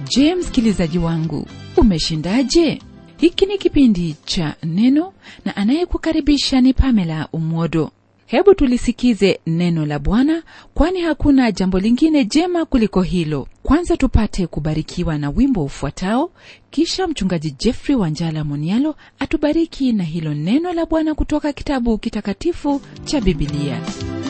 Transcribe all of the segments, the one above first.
je msikilizaji wangu umeshindaje hiki ni kipindi cha neno na anayekukaribisha ni pamela umwodo hebu tulisikize neno la bwana kwani hakuna jambo lingine jema kuliko hilo kwanza tupate kubarikiwa na wimbo ufuatao kisha mchungaji jeffrey wanjala monialo atubariki na hilo neno la bwana kutoka kitabu kitakatifu cha bibilia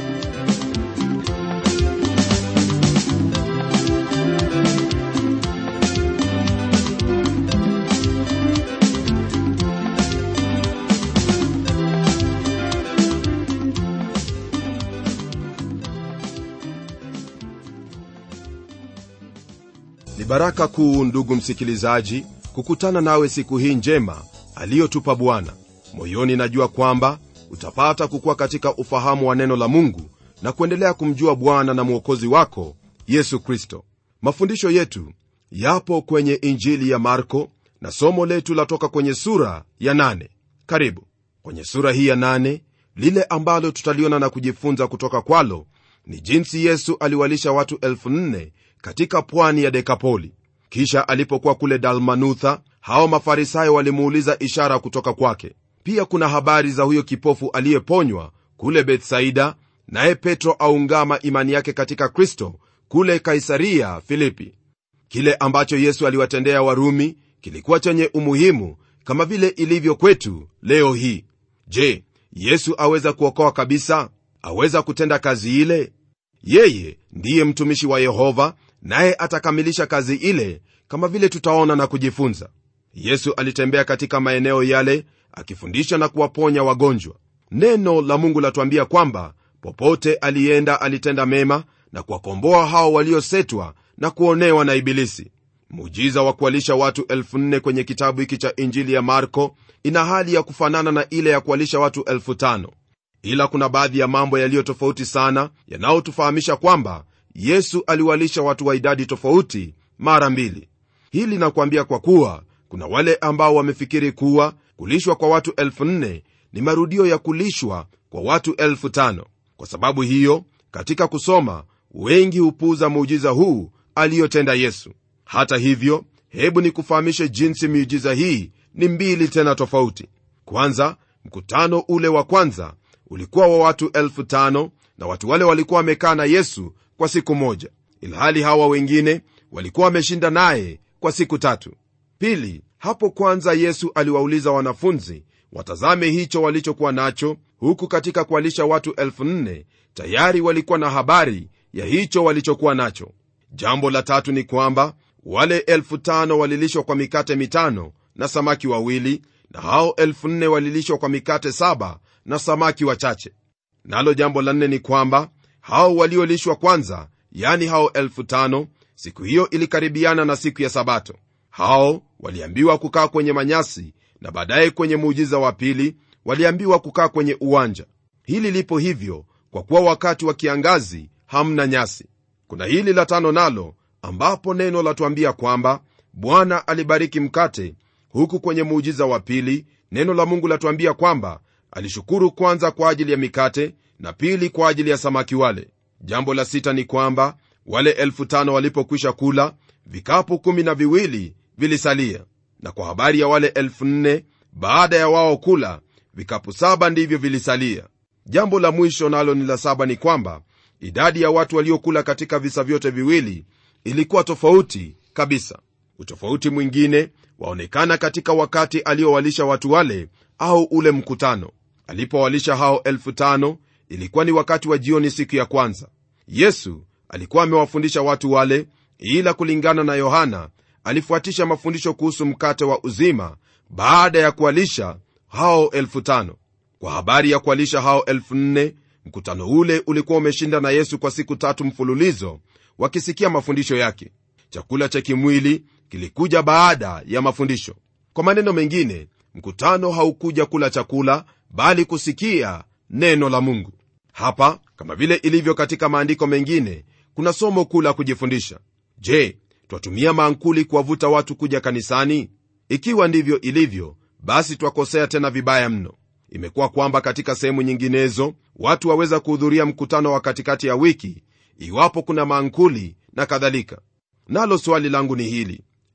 ni baraka kuu ndugu msikilizaji kukutana nawe siku hii njema aliyotupa bwana moyoni najua kwamba utapata kukuwa katika ufahamu wa neno la mungu na kuendelea kumjua bwana na mwokozi wako yesu kristo mafundisho yetu yapo kwenye injili ya marko na somo letu latoka kwenye sura ya nane. karibu kwenye sura hii ya nane, lile ambalo tutaliona na kujifunza kutoka kwalo ni jinsi yesu aliwalisha watu elfu nne katika pwani ya dekapoli kisha alipokuwa kule dalmanutha hao mafarisayo walimuuliza ishara kutoka kwake pia kuna habari za huyo kipofu aliyeponywa kule bethsaida naye petro aungama imani yake katika kristo kule kaisaria filipi kile ambacho yesu aliwatendea warumi kilikuwa chenye umuhimu kama vile ilivyo kwetu leo hii je yesu aweza kuokoa kabisa aweza kutenda kazi ile yeye ndiye mtumishi wa yehova naye atakamilisha kazi ile kama vile tutaona na kujifunza yesu alitembea katika maeneo yale akifundisha na kuwaponya wagonjwa neno la mungu latuambia kwamba popote alienda alitenda mema na kuwakomboa hao waliosetwa na kuonewa na ibilisi muujiza wa kuwalisha watu elfu nne kwenye kitabu hiki cha injili ya marko ina hali ya kufanana na ile ya kuwalisha watu elfu tano ila kuna baadhi ya mambo yaliyo tofauti sana yanayotufahamisha kwamba yesu aliwalisha watu wa idadi tofauti mara mbili hili nakuambia kwa kuwa kuna wale ambao wamefikiri kuwa kulishwa kwa watu elfu nne ni marudio ya kulishwa kwa watu elfu tano kwa sababu hiyo katika kusoma wengi hupuuza muujiza huu aliyotenda yesu hata hivyo hebu nikufahamishe jinsi miujiza hii ni mbili tena tofauti kwanza mkutano ule wa kwanza ulikuwa wa watu elfu tano na watu wale walikuwa wamekaa na yesu kwa siku moja ilhali hawa wengine walikuwa wameshinda naye kwa siku tatu pili hapo kwanza yesu aliwauliza wanafunzi watazame hicho walichokuwa nacho huku katika kualisha watu elfu nne tayari walikuwa na habari ya hicho walichokuwa nacho jambo la tatu ni kwamba wale elfu tano walilishwa kwa mikate mitano na samaki wawili na hao elfu nne walilishwa kwa mikate saba na samaki wachache nalo jambo la nne ni kwamba hao waliolishwa kwanza yani hao elfu tano siku hiyo ilikaribiana na siku ya sabato hao waliambiwa kukaa kwenye manyasi na baadaye kwenye muujiza wa pili waliambiwa kukaa kwenye uwanja hili lipo hivyo kwa kuwa wakati wa kiangazi hamna nyasi kuna hili la tano nalo ambapo neno latuambia kwamba bwana alibariki mkate huku kwenye muujiza wa pili neno la mungu latuambia kwamba alishukuru kwanza kwa ajili ya mikate na pili kwa ajili ya samaki wale jambo la sita ni kwamba wale elfu tano walipokwisha kula vikapu kumi na viwili vilisalia na kwa habari ya wale elfu nne baada ya wao kula vikapu saba ndivyo vilisalia jambo la mwisho nalo ni la saba ni kwamba idadi ya watu waliokula katika visa vyote viwili ilikuwa tofauti kabisa utofauti mwingine waonekana katika wakati aliowalisha watu wale au ule mkutano alipowalisha hao elfu tano ilikuwa ni wakati wa jioni siku ya kwanza yesu alikuwa amewafundisha watu wale ila kulingana na yohana alifuatisha mafundisho kuhusu mkate wa uzima baada ya kuwalisha hao elfu tano kwa habari ya kuwalisha hao elfu nne mkutano ule ulikuwa umeshinda na yesu kwa siku tatu mfululizo wakisikia mafundisho yake chakula cha kimwili kilikuja baada ya mafundisho kwa maneno mengine mkutano haukuja kula chakula bali kusikia neno la mungu hapa kama vile ilivyo katika maandiko mengine kuna somo kuu la kujifundisha je twatumia maankuli kuwavuta watu kuja kanisani ikiwa ndivyo ilivyo basi twakosea tena vibaya mno imekuwa kwamba katika sehemu nyinginezo watu waweza kuhudhuria mkutano wa katikati ya wiki iwapo kuna maankuli na kadhalika nalo swali langu ni hili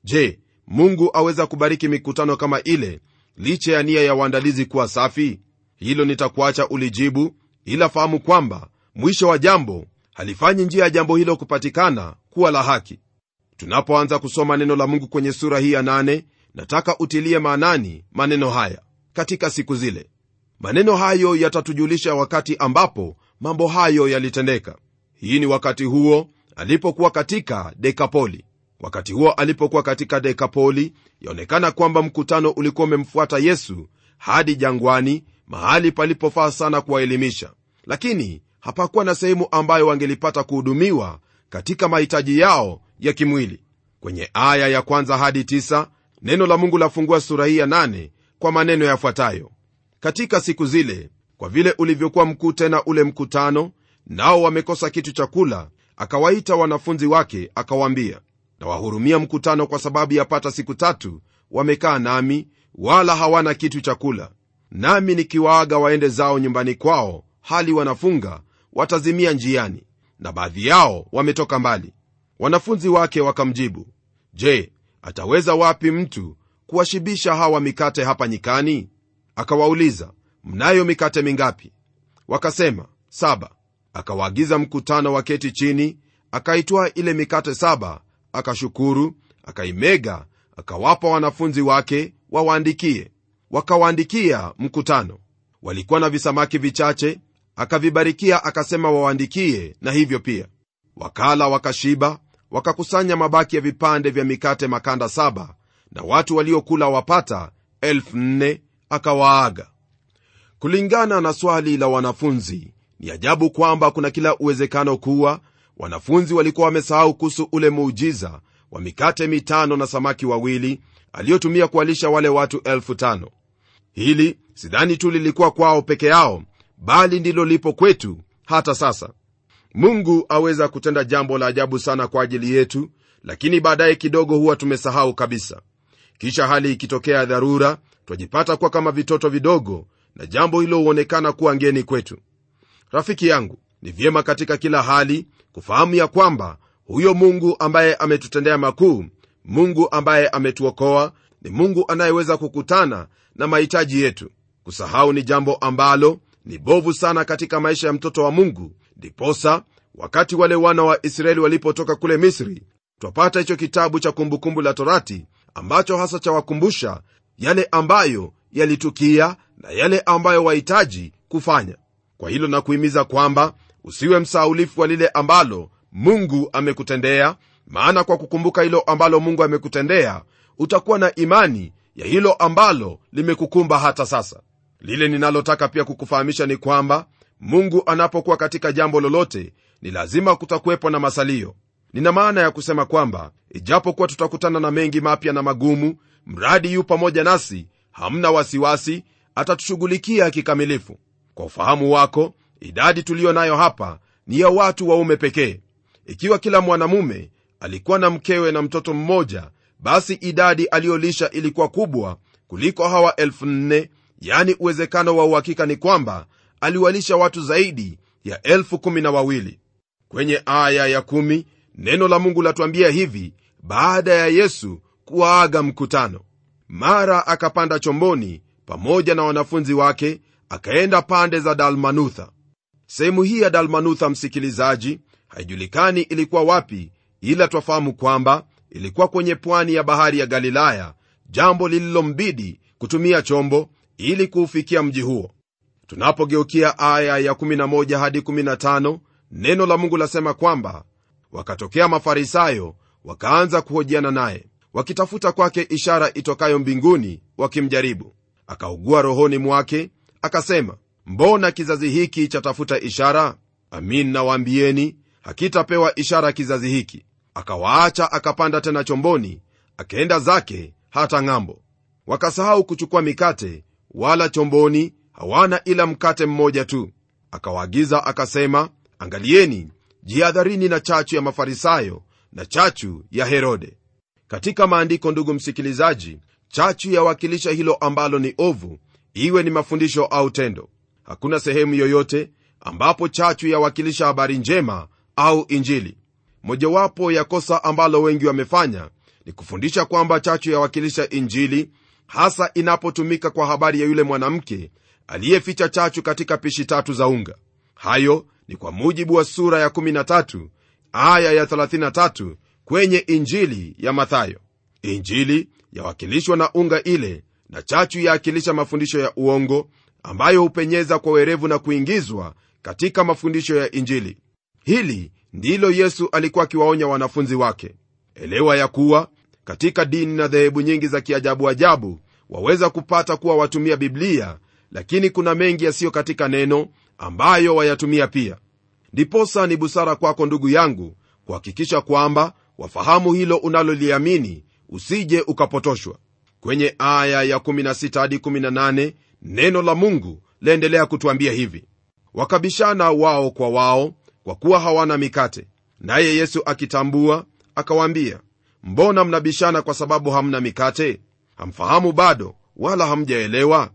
je mungu aweza kubariki mikutano kama ile licha ya nia ya waandalizi kuwa safi hilo nitakuacha ulijibu ila fahamu kwamba mwisho wa jambo halifanyi njia ya jambo hilo kupatikana kuwa la haki tunapoanza kusoma neno la mungu kwenye sura hii ya nane nataka utilie maanani maneno haya katika siku zile maneno hayo yatatujulisha wakati ambapo mambo hayo yalitendeka hii ni wakati huo alipokuwa katika dekapoli wakati huo alipokuwa katika dekapoli yaonekana kwamba mkutano ulikuwa umemfuata yesu hadi jangwani mahali palipofaa sana kuwaelimisha lakini hapakuwa na sehemu ambayo wangelipata kuhudumiwa katika mahitaji yao ya kimwili kwenye aya ya kwanza hadi tisa, neno la mungu lafungua sura hii ya nane kwa maneno yafuatayo katika siku zile kwa vile ulivyokuwa mkuu tena ule mkutano nao wamekosa kitu cha kula akawaita wanafunzi wake akawaambia nawahurumia mkutano kwa sababu yapata siku tatu wamekaa nami wala hawana kitu cha kula nami nikiwaaga waende zao nyumbani kwao hali wanafunga watazimia njiani na baadhi yao wametoka mbali wanafunzi wake wakamjibu je ataweza wapi mtu kuwashibisha hawa mikate hapa nyikani akawauliza mnayo mikate mingapi wakasema saba akawaagiza mkutano waketi chini akaitwaa ile mikate saba akashukuru akaimega akawapa wanafunzi wake wawaandikie wakawaandikia mkutano walikuwa na visamaki vichache akavibarikia akasema wawaandikie na hivyo pia wakala wakashiba wakakusanya mabaki ya vipande vya mikate makanda saba na watu waliokula wapata elfu nne akawaaga kulingana na swali la wanafunzi ni ajabu kwamba kuna kila uwezekano kuwa wanafunzi walikuwa wamesahau kuhusu ule muujiza wa mikate mitano na samaki wawili aliyotumia kuwalisha wale watu elfu tano hili sidhani tu lilikuwa kwao peke yao bali ndilo lipo kwetu hata sasa mungu aweza kutenda jambo la ajabu sana kwa ajili yetu lakini baadaye kidogo huwa tumesahau kabisa kisha hali ikitokea dharura twajipata kuwa kama vitoto vidogo na jambo hilo huonekana kuwa ngeni kwetu rafiki yangu ni vyema katika kila hali kufahamu ya kwamba huyo mungu ambaye ametutendea makuu mungu ambaye ametuokoa ni mungu anayeweza kukutana na mahitaji yetu kusahau ni jambo ambalo ni bovu sana katika maisha ya mtoto wa mungu ndiposa wakati wale wana wa israeli walipotoka kule misri twapata hicho kitabu cha kumbukumbu la torati ambacho hasa chawakumbusha yale ambayo yalitukia na yale ambayo wahitaji kufanya kwa hilo na kuhimiza kwamba usiwe msaulifu wa lile ambalo mungu amekutendea maana kwa kukumbuka hilo ambalo mungu amekutendea utakuwa na imani ya hilo ambalo limekukumba hata sasa lile ninalotaka pia kukufahamisha ni kwamba mungu anapokuwa katika jambo lolote ni lazima kutakuwepo na masalio nina maana ya kusema kwamba ijapokuwa tutakutana na mengi mapya na magumu mradi yu pamoja nasi hamna wasiwasi atatushughulikia kikamilifu kwa ufahamu wako idadi tuliyo nayo hapa ni ya watu waume pekee ikiwa kila mwanamume alikuwa na mkewe na mtoto mmoja basi idadi aliyolisha ilikuwa kubwa kuliko hawa elfu nne yani uwezekano wa uhakika ni kwamba aliwalisha watu zaidi ya elfu kumi na wawili kwenye aya ya kumi, neno la mungu latuambia hivi baada ya yesu kuwaaga mkutano mara akapanda chomboni pamoja na wanafunzi wake akaenda pande za dalmanutha sehemu hii ya dalmanutha msikilizaji haijulikani ilikuwa wapi ila twafahamu kwamba ilikuwa kwenye pwani ya bahari ya galilaya jambo lililombidi kutumia chombo ili kuufikia mji huo tunapogeukia aya ya 11 hadi 15 neno la mungu lasema kwamba wakatokea mafarisayo wakaanza kuhojiana naye wakitafuta kwake ishara itokayo mbinguni wakimjaribu akaugua rohoni mwake akasema mbona kizazi hiki chatafuta ishara amin nawaambieni hakitapewa ishara kizazi hiki akawaacha akapanda tena chomboni akaenda zake hata ng'ambo wakasahau kuchukua mikate wala chomboni hawana ila mkate mmoja tu akawaagiza akasema angalieni jihadharini na chachu ya mafarisayo na chachu ya herode katika maandiko ndugu msikilizaji chachu yawakilisha hilo ambalo ni ovu iwe ni mafundisho au tendo hakuna sehemu yoyote ambapo chachu yawakilisha habari njema au injili mojawapo ya kosa ambalo wengi wamefanya ni kufundisha kwamba chachu yawakilisha injili hasa inapotumika kwa habari ya yule mwanamke aliyeficha chachu katika pishi tatu za unga hayo ni kwa mujibu wa sura ya 13 aya ya 33 kwenye injili ya mathayo injili yawakilishwa na unga ile na chachu yaakilisha mafundisho ya uongo ambayo hupenyeza kwa werevu na kuingizwa katika mafundisho ya injili hili ndilo yesu alikuwa akiwaonya wanafunzi wake elewa ya kuwa katika dini na dhehebu nyingi za kiajabu ajabu waweza kupata kuwa watumia biblia lakini kuna mengi yasiyo katika neno ambayo wayatumia pia ndiposa ni busara kwako ndugu yangu kuhakikisha kwamba wafahamu hilo unaloliamini usije ukapotoshwa kwenye aya ya 16 hadi 18 neno la mungu laendelea kutwambia hivi wakabishana wao kwa wao kwa kuwa hawana mikate naye yesu akitambua akawaambia mbona mnabishana kwa sababu hamna mikate hamfahamu bado wala hamjaelewa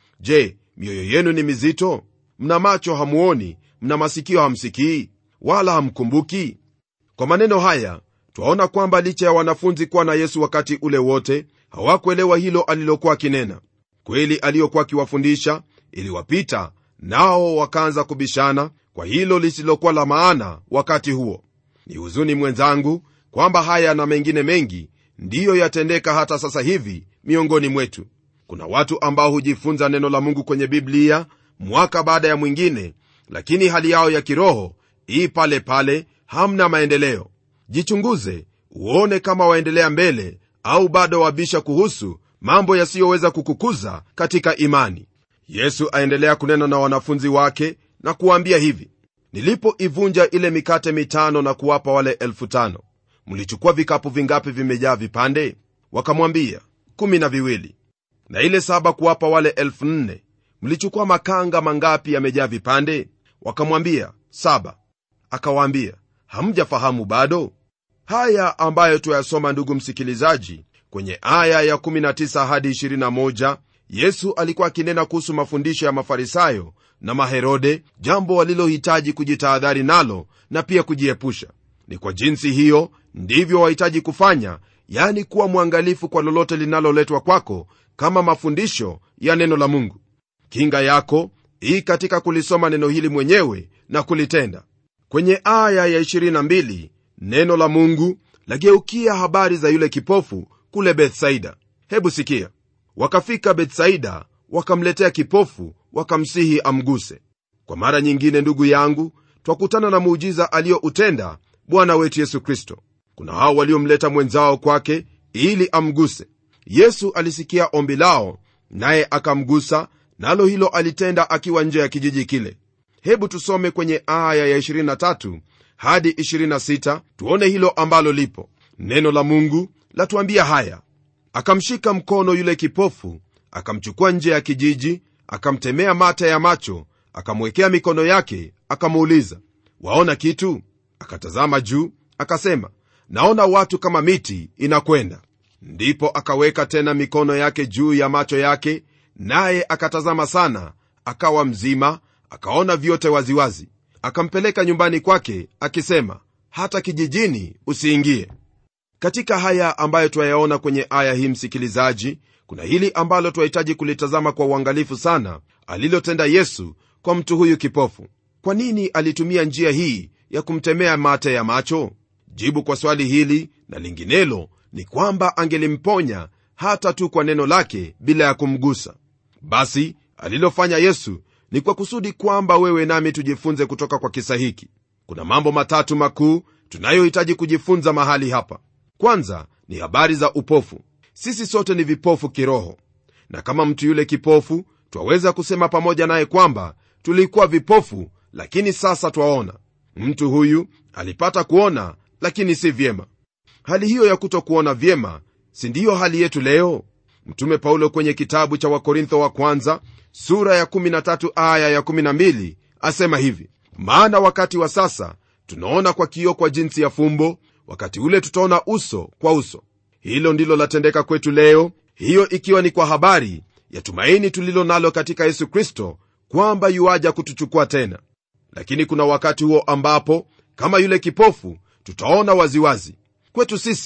je mioyo yenu ni mizito mna macho hamuoni mna masikio hamsikii wala hamkumbuki kwa maneno haya twaona kwamba licha ya wanafunzi kuwa na yesu wakati ule wote hawakuelewa hilo alilokuwa akinena kweli aliyokuwa akiwafundisha iliwapita nao wakaanza kubishana kwa hilo lisilokuwa la maana wakati huo ni huzuni mwenzangu kwamba haya na mengine mengi ndiyo yatendeka hata sasa hivi miongoni mwetu kuna watu ambao hujifunza neno la mungu kwenye biblia mwaka baada ya mwingine lakini hali yao ya kiroho ii pale pale hamna maendeleo jichunguze uone kama waendelea mbele au bado wabisha kuhusu mambo yasiyoweza kukukuza katika imani yesu aendelea kunena na wanafunzi wake na kuwaambia hivi nilipoivunja ile mikate mitano na kuwapa wale elfu tano mlichukua vikapu vingapi vimejaa vipande wakamwambia kumi na viwili na ile saba kuwapa wale elfu nne mlichukua makanga mangapi yamejaa vipande wakamwambia saba akawaambia hamjafahamu bado haya ambayo tuyasoma ndugu msikilizaji kwenye aya ya 19 hadi 21 yesu alikuwa akinena kuhusu mafundisho ya mafarisayo na maherode jambo walilohitaji kujitahadhari nalo na pia kujiepusha ni kwa jinsi hiyo ndivyo wahitaji kufanya yani kuwa mwangalifu kwa lolote linaloletwa kwako kama mafundisho ya neno la mungu kinga yako hii katika kulisoma neno hili mwenyewe na kulitenda kwenye aya ya 22 neno la mungu lageukia habari za yule kipofu kule bethsaida hebu sikia wakafika bethsaida wakamletea kipofu wakamsihi amguse kwa mara nyingine ndugu yangu twakutana na muujiza aliyoutenda bwana wetu yesu kristo kuna hao waliomleta mwenzao kwake ili amguse yesu alisikia ombi lao naye akamgusa nalo hilo alitenda akiwa nje ya kijiji kile hebu tusome kwenye aya ya 23 hadi 26 tuone hilo ambalo lipo neno la mungu latuambia haya akamshika mkono yule kipofu akamchukua nje ya kijiji akamtemea mata ya macho akamwekea mikono yake akamuuliza waona kitu akatazama juu akasema naona watu kama miti inakwenda ndipo akaweka tena mikono yake juu ya macho yake naye akatazama sana akawa mzima akaona vyote waziwazi akampeleka nyumbani kwake akisema hata kijijini usiingie katika haya ambayo twayaona kwenye aya hii msikilizaji kuna hili ambalo twahitaji kulitazama kwa uangalifu sana alilotenda yesu kwa mtu huyu kipofu kwa nini alitumia njia hii ya kumtemea mate ya macho jibu kwa swali hili na linginelo ni kwamba angelimponya hata tu kwa neno lake bila ya kumgusa basi alilofanya yesu ni kwa kusudi kwamba wewe nami tujifunze kutoka kwa kisa hiki kuna mambo matatu makuu tunayohitaji kujifunza mahali hapa kwanza ni habari za upofu sisi sote ni vipofu kiroho na kama mtu yule kipofu twaweza kusema pamoja naye kwamba tulikuwa vipofu lakini sasa twaona mtu huyu alipata kuona lakini si vyema hali hiyo ya kutokuona vyema si ndiyo hali yetu leo mtume paulo kwenye kitabu cha wakorintho wa kwanza sura ya 13 aya ya 12 asema hivi maana wakati wa sasa tunaona kwa kio kwa jinsi ya fumbo wakati ule tutaona uso kwa uso hilo ndilo latendeka kwetu leo hiyo ikiwa ni kwa habari ya tumaini tulilo nalo katika yesu kristo kwamba yuaja kutuchukua tena lakini kuna wakati huo ambapo kama yule kipofu tutaona waziwazi kwetu sisi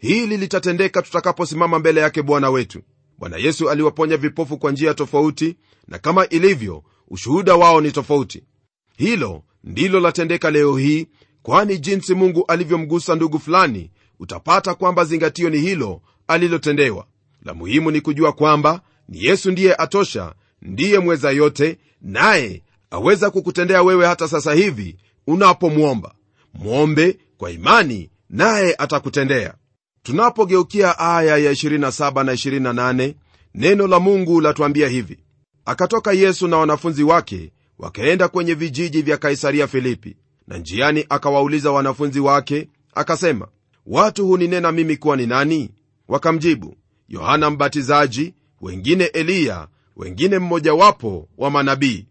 hili litatendeka tutakaposimama mbele yake bwana wetu bwana yesu aliwaponya vipofu kwa njia tofauti na kama ilivyo ushuhuda wao ni tofauti hilo ndilo latendeka leo hii kwani jinsi mungu alivyomgusa ndugu fulani utapata kwamba zingatio ni hilo alilotendewa la muhimu ni kujua kwamba ni yesu ndiye atosha ndiye mweza yote naye aweza kukutendea wewe hata sasa hivi unapomwomba mwombe kwa imani naye atakutendea tunapogeukia aya ya 27 na 28 neno la mungu latuambia hivi akatoka yesu na wanafunzi wake wakaenda kwenye vijiji vya kaisaria filipi na njiani akawauliza wanafunzi wake akasema watu huninena mimi kuwa ni nani wakamjibu yohana mbatizaji wengine eliya wengine mmojawapo wa manabii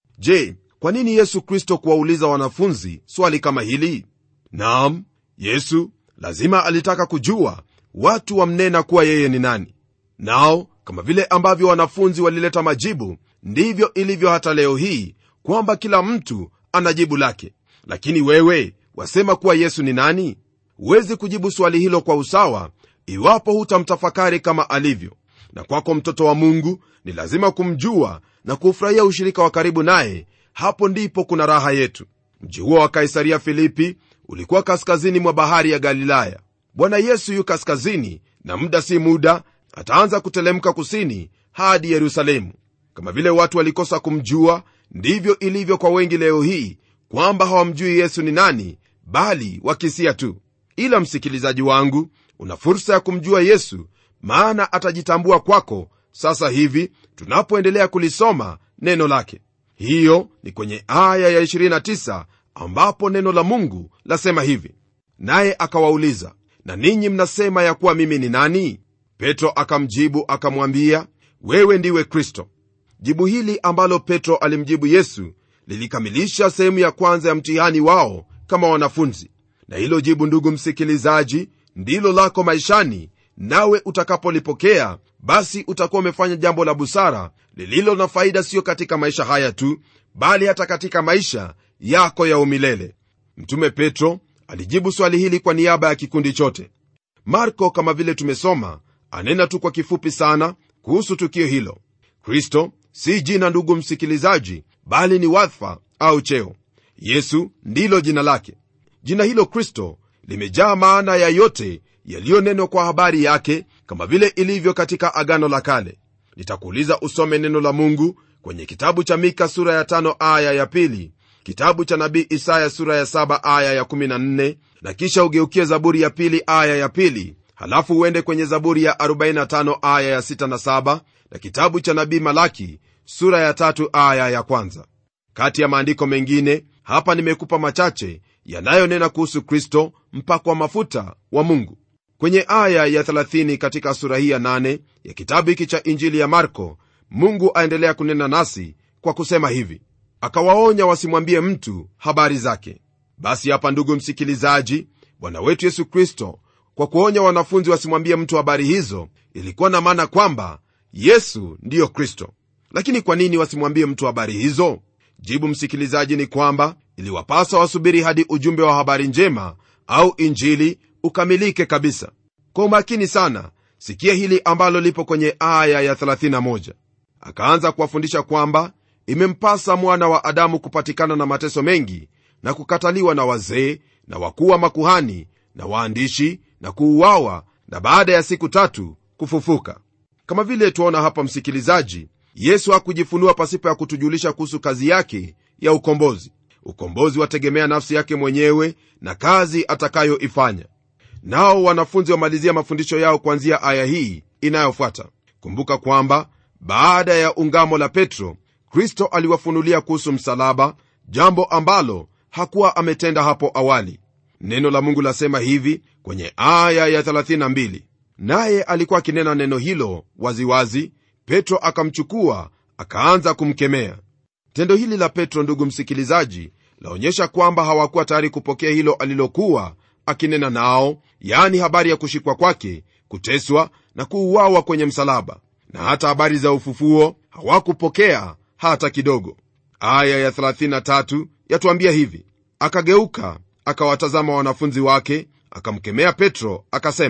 je kwa nini yesu kristo kuwauliza wanafunzi swali kama hili nam yesu lazima alitaka kujua watu wamnena kuwa yeye ni nani nao kama vile ambavyo wanafunzi walileta majibu ndivyo ilivyo hata leo hii kwamba kila mtu ana jibu lake lakini wewe wasema kuwa yesu ni nani huwezi kujibu swali hilo kwa usawa iwapo hutamtafakari kama alivyo na kwako mtoto wa mungu ni lazima kumjua na kuufurahia ushirika wa karibu naye hapo ndipo kuna raha yetu mji huo wa kaisaria filipi ulikuwa kaskazini mwa bahari ya galilaya bwana yesu yu kaskazini na muda si muda ataanza kutelemka kusini hadi yerusalemu kama vile watu walikosa kumjua ndivyo ilivyo kwa wengi leo hii kwamba hawamjui yesu ni nani bali wakisia tu ila msikilizaji wangu una fursa ya kumjua yesu maana atajitambua kwako sasa hivi tunapoendelea kulisoma neno lake hiyo ni kwenye aya ya 29 ambapo neno la mungu lasema hivi naye akawauliza na ninyi mnasema ya kuwa mimi ni nani petro akamjibu akamwambia wewe ndiwe kristo jibu hili ambalo petro alimjibu yesu lilikamilisha sehemu ya kwanza ya mtihani wao kama wanafunzi na hilo jibu ndugu msikilizaji ndilo lako maishani nawe utakapolipokea basi utakuwa umefanya jambo la busara lililo na faida siyo katika maisha haya tu bali hata katika maisha yako ya umilele mtume petro alijibu swali hili kwa niaba ya kikundi chote marko kama vile tumesoma anena tu kwa kifupi sana kuhusu tukio hilo kristo si jina ndugu msikilizaji bali ni wadhifa au cheo yesu ndilo jina lake jina hilo kristo limejaa maana ya yote yaliyonenwa kwa habari yake kama vile ilivyo katika agano la kale nitakuuliza usome neno la mungu kwenye kitabu cha mika sura ya tano aya ya pili kitabu cha nabii isaya sura ya saba aya ya 14 na kisha ugeukie zaburi ya pili aya ya pili halafu uende kwenye zaburi ya 45 aya ya 6 na 7 na kitabu cha nabii malaki sura ya tatu aya ya kwanza kati ya maandiko mengine hapa nimekupa machache yanayonena kuhusu kristo mpako wa mafuta wa mungu kwenye aya ya 30 katika sura hii ya 8 ya kitabu hiki cha injili ya marko mungu aendelea kunena nasi kwa kusema hivi akawaonya wasimwambie mtu habari zake basi hapa ndugu msikilizaji bwana wetu yesu kristo kwa kuonya wanafunzi wasimwambie mtu habari hizo ilikuwa na maana kwamba yesu ndiyo kristo lakini kwa nini wasimwambie mtu habari hizo jibu msikilizaji ni kwamba iliwapasa wasubiri hadi ujumbe wa habari njema au injili ukamilike kabisa kwa umakini sana sikia hili ambalo lipo kwenye aya ya 31 akaanza kuwafundisha kwamba imempasa mwana wa adamu kupatikana na mateso mengi na kukataliwa na wazee na wakuu wa makuhani na waandishi na kuuawa na baada ya siku tatu kufufuka kama vile tuona hapa msikilizaji yesu hakujifunua pasipo ya kutujulisha kuhusu kazi yake ya ukombozi ukombozi wategemea nafsi yake mwenyewe na kazi atakayoifanya nao wanafunzi wamalizia mafundisho yao kuanzia aya hii inayofuata kumbuka kwamba baada ya ungamo la petro kristo aliwafunulia kuhusu msalaba jambo ambalo hakuwa ametenda hapo awali neno la mungu lasema hivi kwenye aya ya 32 naye alikuwa akinena neno hilo waziwazi wazi, petro akamchukua akaanza kumkemea tendo hili la petro ndugu msikilizaji laonyesha kwamba hawakuwa tayari kupokea hilo alilokuwa akinena nao yaani habari ya kushikwa kwake kuteswa na kuuawa kwenye msalaba na hata habari za ufufuo hawakupokea hata kidogo aya ya 33 yatuambia hivi akageuka akawatazama wanafunzi wake akamkemea petro akasema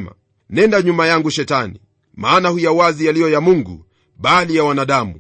nenda nyuma yangu shetani maana huyawazi yaliyo ya mungu bali ya wanadamu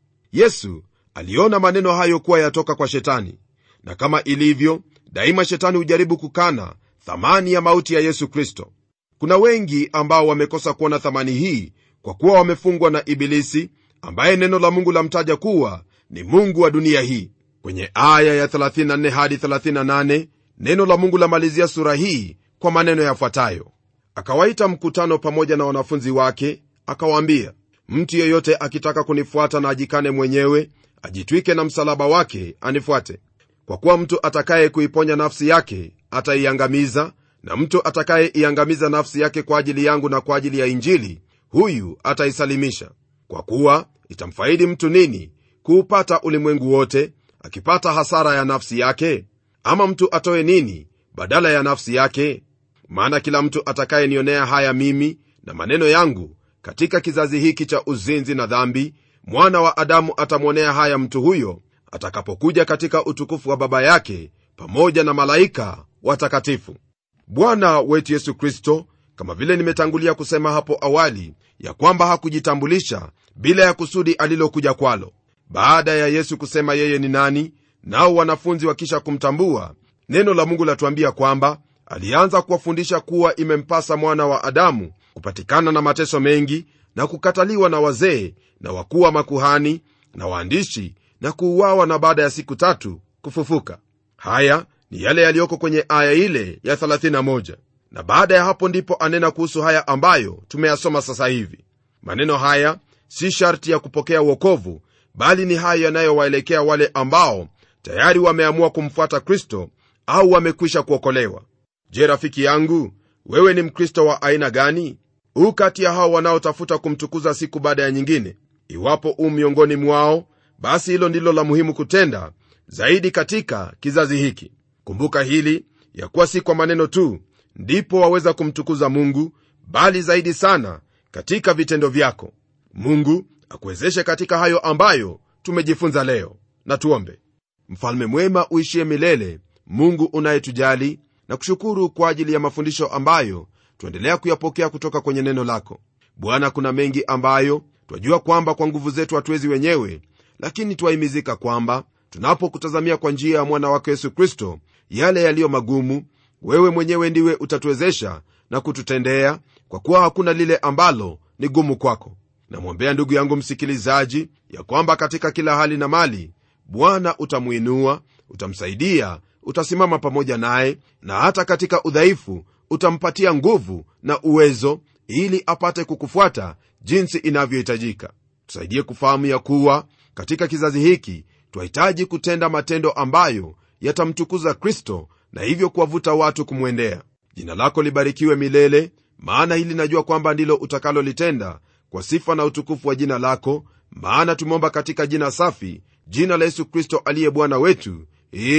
yesu aliona maneno hayo kuwa yatoka kwa shetani na kama ilivyo daima shetani hujaribu kukana thamani ya mauti ya yesu kristo kuna wengi ambao wamekosa kuona thamani hii kwa kuwa wamefungwa na ibilisi ambaye neno la mungu lamtaja kuwa ni mungu wa dunia hii kwenye aya ya 34 hadi 38 neno la mungu lamalizia sura hii kwa maneno yafuatayo akawaita mkutano pamoja na wanafunzi wake akawaambia mtu yeyote akitaka kunifuata na ajikane mwenyewe ajitwike na msalaba wake anifuate kwa kuwa mtu atakaye kuiponya nafsi yake ataiangamiza na mtu atakayeiangamiza nafsi yake kwa ajili yangu na kwa ajili ya injili huyu ataisalimisha kwa kuwa itamfaidi mtu nini kuupata ulimwengu wote akipata hasara ya nafsi yake ama mtu atoe nini badala ya nafsi yake maana kila mtu atakayenionea haya mimi na maneno yangu katika kizazi hiki cha uzinzi na dhambi mwana wa adamu atamwonea haya mtu huyo atakapokuja katika utukufu wa baba yake pamoja na malaika watakatifu bwana wetu yesu kristo kama vile nimetangulia kusema hapo awali ya kwamba hakujitambulisha bila ya kusudi alilokuja kwalo baada ya yesu kusema yeye ni nani nao wanafunzi wakisha kumtambua neno la mungu latuambia kwamba alianza kuwafundisha kuwa imempasa mwana wa adamu kupatikana na mateso mengi na kukataliwa na wazee na wakuu wa makuhani na waandishi na kuuawa na baada ya siku tatu kufufuka haya ni yale yaliyoko kwenye aya ile ya 31 na baada ya hapo ndipo anena kuhusu haya ambayo tumeyasoma sasa hivi maneno haya si sharti ya kupokea uokovu bali ni hayo yanayowaelekea wale ambao tayari wameamua kumfuata kristo au wamekwisha kuokolewa je rafiki yangu wewe ni mkristo wa aina gani huu kati ya hao wanaotafuta kumtukuza siku baada ya nyingine iwapo u miongoni mwao basi hilo ndilo la muhimu kutenda zaidi katika kizazi hiki kumbuka hili ya kuwa si kwa maneno tu ndipo waweza kumtukuza mungu bali zaidi sana katika vitendo vyako mungu akuwezeshe katika hayo ambayo tumejifunza leo na tuombe mfalme mwema uishie milele mungu unayetujali na kushukuru kwa ajili ya mafundisho ambayo tuendelea kuyapokea kutoka kwenye neno lako bwana kuna mengi ambayo twajua kwamba kwa nguvu zetu hatuwezi wenyewe lakini twahimizika kwamba tunapokutazamia kwa njia ya mwana wako yesu kristo yale yaliyo magumu wewe mwenyewe ndiwe utatuwezesha na kututendea kwa kuwa hakuna lile ambalo ni gumu kwako namwombea ndugu yangu msikilizaji ya kwamba katika kila hali na mali bwana utamuinua utamsaidia utasimama pamoja naye na hata katika udhaifu utampatia nguvu na uwezo ili apate kukufuata jinsi inavyohitajika tusaidie kufahamu ya kuwa katika kizazi hiki twahitaji kutenda matendo ambayo yatamtukuza kristo na hivyo kuwavuta watu kumwendea jina lako libarikiwe milele maana hili najua kwamba ndilo utakalolitenda kwa sifa na utukufu wa jina lako maana tumeomba katika jina safi jina la yesu kristo aliye bwana wetu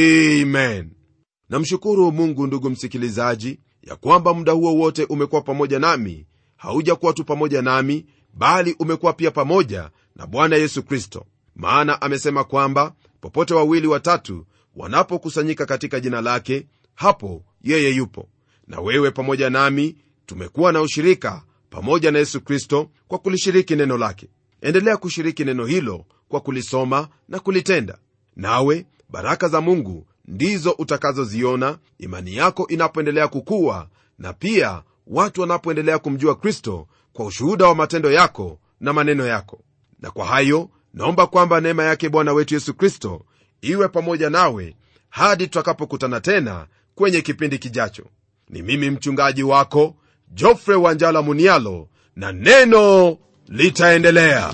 amen namshukuru mungu ndugu msikilizaji ya kwamba muda huo wote umekuwa pamoja nami haujakuwa tu pamoja nami bali umekuwa pia pamoja na bwana yesu kristo maana amesema kwamba popote wawili watatu wanapokusanyika katika jina lake hapo yeye yupo na wewe pamoja nami tumekuwa na ushirika pamoja na yesu kristo kwa kulishiriki neno lake endelea kushiriki neno hilo kwa kulisoma na kulitenda nawe baraka za mungu ndizo utakazoziona imani yako inapoendelea kukua na pia watu wanapoendelea kumjua kristo kwa ushuhuda wa matendo yako na maneno yako na kwa hayo naomba kwamba neema yake bwana wetu yesu kristo iwe pamoja nawe hadi tutakapokutana tena kwenye kipindi kijacho ni mimi mchungaji wako jofre wanjala munialo na neno litaendelea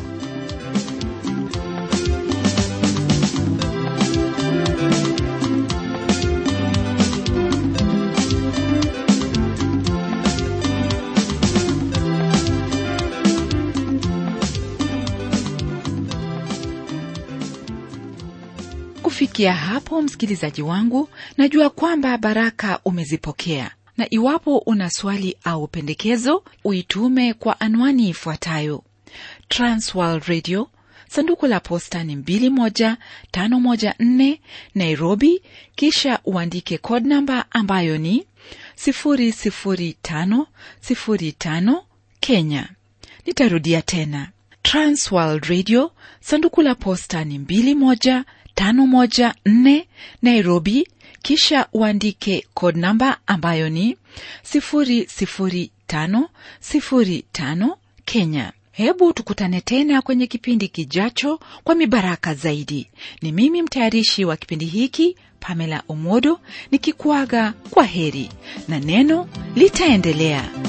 kufikia hapo msikilizaji wangu najua kwamba baraka umezipokea na iwapo una swali au pendekezo uitume kwa anwani ifuatayo transworld radio sanduku la posta ni 21514 nairobi kisha uandike code namba ambayo ni 00505 kenya nitarudia tena transworld radio sanduku la posta ni 21514 nairobi kisha uandike code namba ambayo ni 00505 kenya hebu tukutane tena kwenye kipindi kijacho kwa mibaraka zaidi ni mimi mtayarishi wa kipindi hiki pamela omodo nikikuaga kwa heri na neno litaendelea